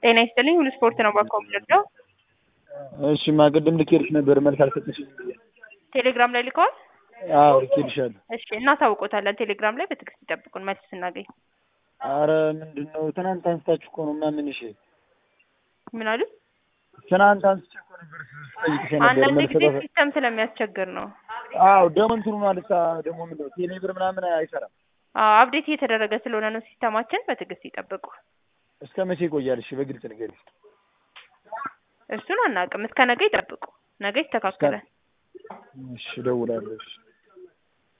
ጤና ይስጥልኝ ሁሉ ስፖርት ነው ባኮ የምንወደው። እሺ ማ ቅድም ልኬልሽ ነበር መልስ አልሰጠሽም ብዬ። ቴሌግራም ላይ ልከዋል። አዎ ልኬልሻለሁ። እሺ እናሳውቆታለን። ቴሌግራም ላይ በትዕግስት ይጠብቁን መልስ ስናገኝ። አረ ምንድን ነው ትናንት አንስታችሁ እኮ ነው ምናምን እሺ ምን አሉ? ትናንት አንስቼ እኮ ነበር ስጠይቅሽ ነበር አንዳንድ መልስ ጊዜ ሰጠ- ሲስተም ስለሚያስቸግር ነው። አዎ ደግሞ እንትኑ ማለት ደግሞ ምንድን ነው ቴሌብር ምናምን አይሰራም። አዎ አፕዴት እየተደረገ ስለሆነ ነው ሲስተማችን። በትዕግስት ይጠብቁ። እስከ መቼ ይቆያል? እሺ በግልጽ ንገሪኝ። እሱን አናውቅም። እስከ ነገ ይጠብቁ። ነገ ይስተካከላል። እሺ እደውላለሁ። እሺ